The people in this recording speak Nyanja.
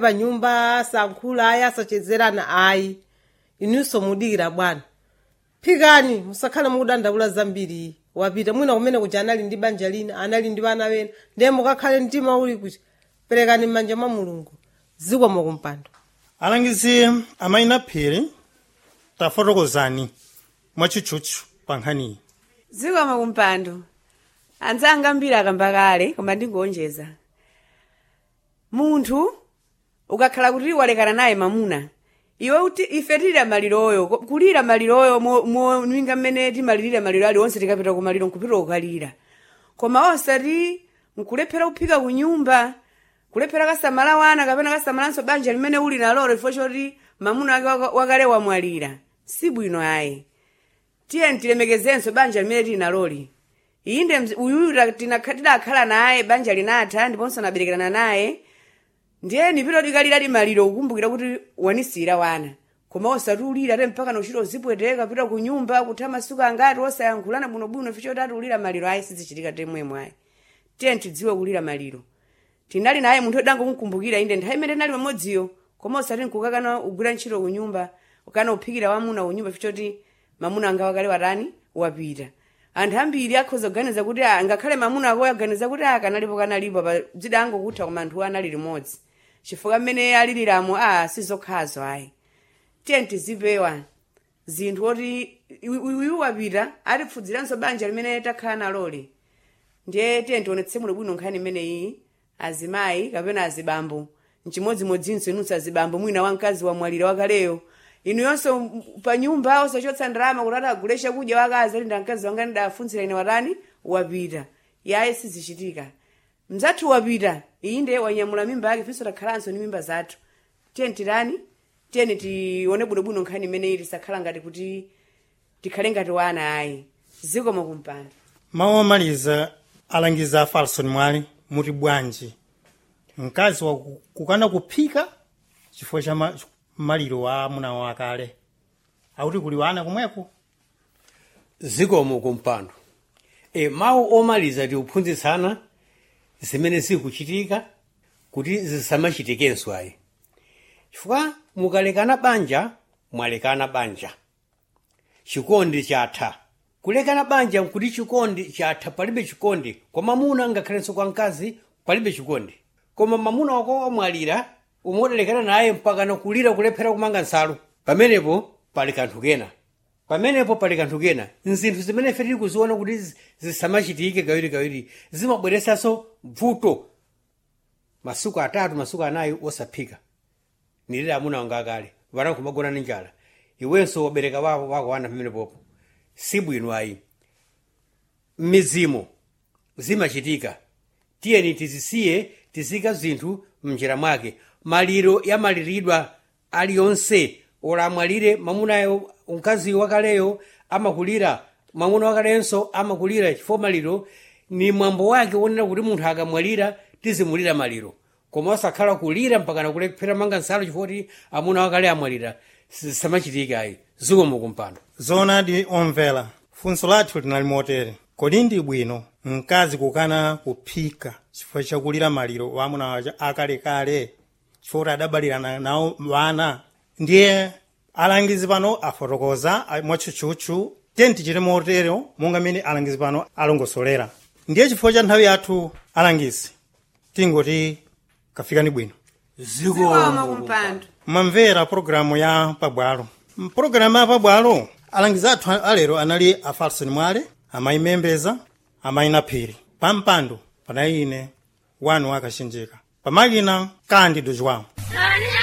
pa nyumba asankhula ayi asachezerana ayi inunso mudikira bwana phikani musakhale mukudandaula zambiri wapita mwina kumene kuja anali ndi banja lina anali ndi vana vena ndiye mukakhale mtima uli kuti perekani m'manja mwa mulungu zikomo kumpando alangizi amayina phiri tafotokozani mwachitchutchu pa nkhaniyi zikomo kumpando anzanga ambiri akamba kale koma ndingonjeza munthu ukakhala kuti walekana naye mamuna iwe uti ife tilira maliroyo ko- kulira maliroyo moninga mmene timalirira maliro aliwonse tikapita kumaliro nkupita kukalira koma osati nkulephera kuphika kunyumba kulephera kasamala wana kapena kasamalanso banja limene uli nalolo chifukwa choti mamuna wake waka- wakale wamwalira si bwino ayi tiye tilemekezenso banja limene tili naloli inde mzi- uyuyu ta- tinakha- tidakhala naye banja linatha ndiponso naberekerana naye ndiye nipita tikalira limaliro kukumbukira kuti wanisira wana koma osati ulira te mpaka nochita uzipweteka pita ku nyumba kutha masiku angati osayankhulana bwinobwino ficho tati ulira maliro ayi sizichitika temwemwe ayi tiye tidziwe kulira maliro tinali naye munthu odangomukumbukira inde nthawi imene tinali pamodziyo koma osati nkukakana ugwira ntchito ku nyumba ukana uphikira wamuna ku nyumba fichoti mamuna anga wakale watani wapita anthu ambiri akhoza kuganiza kuti ah, ngakhale mamuna ako aganiza kuti ah, kanalipo kanalipo pa dzida angokutha koma anthu anali limodzi chifukwa mmene aliliramo a sizokhazo ayi tiye tizipewa zinthu oti uyu wapita atipfudziranso banja limene takhala naloli ndiye tiye tionetse muno bwino nkhani imeneyi azimayi kapena azibambo mchimodzimodzinso inunso azibambo mwina wamkazi wamwalira wakaleyo inu yonso m- pa nyumba osachotsa ndalama kuti atagule chakudya wakazi ali ndamkazi wanga ndidafunzira ine watani wapita yaye sizichitika mzathu wapita iyi ndiye wanyamula mimba yake finso takhalanso ni mimba zathu tiye tirani tiyeni tione bwinobwino nkhani imeneyi tisakhala ngati kuti tikhale ngati wana ayi zikomo kumpando mawu omaliza alangiza a falson mwale muti bwanji mkazi wa ku- kukana kuphika chifukwa cha ma- maliro wa amuna wakale akuti kuli wana kumweko zikomo kumpando e, mawu omaliza tiuphunzitsana zimene zikuchitika kuti zisamachitikenso ayi chifukwa mukalekana banja mwalekana banja chikondi chatha kulekana banja nkuti chikondi chatha palibe chikondi kwa mamuna ngakhalenso kwa mkazi palibe chikondi koma mamuna wako wamwalira umodalekana naye mpaka nakulira kulephera kumanga nsalu pamenepo pali kanthu kena pamenepo pali kanthu kena nzinthu zimene ife tili kuziona kuti zi- zisamachitike kawirikawiri zimabweresanso vuto masuku atatu masuku anayi osaphika nilire amuna wanga akale vana kumagona ni njala iwenso wabereka wako wako wana pamenepopo si bwino ayi mizimo zimachitika tiyeni tizisiye tizika zinthu mnjira mwake maliro yamaliridwa aliyonse olamwalire mamunayo mkazi wakaleyo amakulira mwamuna wakalenso amakulira chifukwa maliro ni mwambo wake wonena kuti munthu akamwalira tizimulira maliro koma osakhala kulira mpaka nakulephera manga nsalu chifukwa kuti amuna wakale amwalira samachitika ayi zikomo kumpando zoonadi omvera funso lathu linali motere kodi ndi bwino mkazi kukana kuphika chifukwa chakulira maliro wa amuna waja akalekale chifukwa kuti adabalirana nawo wana ndiye alangizi pano afotokoza a- mwatchutchutchu tiye tichite motero monga mmene alangizi pano alongosolera ndiye chifukwa cha nthawi yathu alangizi tingoti kafikani bwino zikomo kumpando mamvera pologalamu ya pabwalo mpologalamu ya pabwalo alangizi athu alero anali a falson mwale amayi membeza amayi naphiri pampando panali ine wanu wakachenjeka pamakina kandi dojwawo Nani